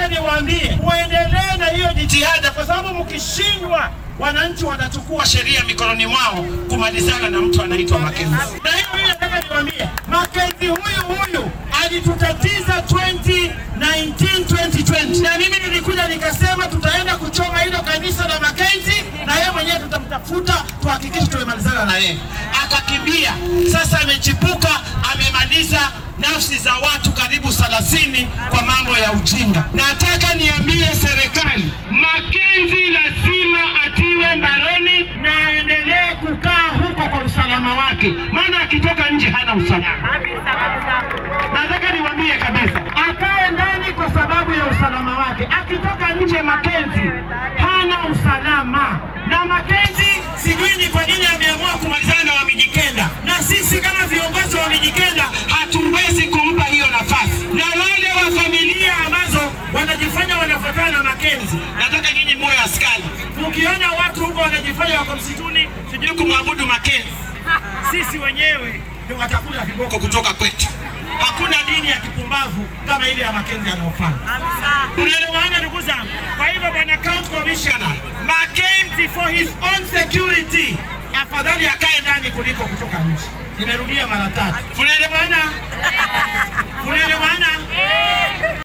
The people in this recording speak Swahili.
niwaambie, muendelee na hiyo jitihada, kwa sababu mkishindwa, wananchi watachukua sheria mikononi mwao kumalizana na mtu anaitwa Makenzi. Na hiyo mimi nataka niwaambie, Makenzi huyu huyu alitutatiza 2019 2020, na mimi nilikuja nikasema tutaenda kuchoma hilo kanisa la Makenzi na yeye mwenyewe tutamtafuta tuhakikishe tumemalizana na yeye. Akakimbia, sasa amechipuka, amemaliza nafsi za watu karibu 30 kwa mambo ya ujinga. Nataka niambie serikali, Makenzi lazima atiwe mbaroni na aendelee kukaa huko kwa usalama wake, maana akitoka nje hana usalama. Nataka niwaambie kabisa, akae ndani kwa sababu ya usalama wake. Akitoka nje, Makenzi hana usalama. Na Makenzi sijui ni kwa nini ameamua kumalizana na Wamijikenda, na sisi kama viongozi wa Wamijikenda hatuwezi kumpa hiyo nafasi. Na wale wa familia ambazo wanajifanya wanafuatana na Makenzi, nataka nyinyi moyo askari, ukiona watu huko wanajifanya wako msituni, sijui kumwabudu Makenzi, sisi wenyewe ndio watakula viboko kutoka kwetu. Hakuna dini ya kipumbavu kama ile ya Makenzi anayofanya. Unaelewana ndugu zangu? Kwa hivyo bwana county commissioner Makenzi for his own security, afadhali akae ndani kuliko kutoka nje. Nimerudia mara tatu. Unaelewana? Unaelewana?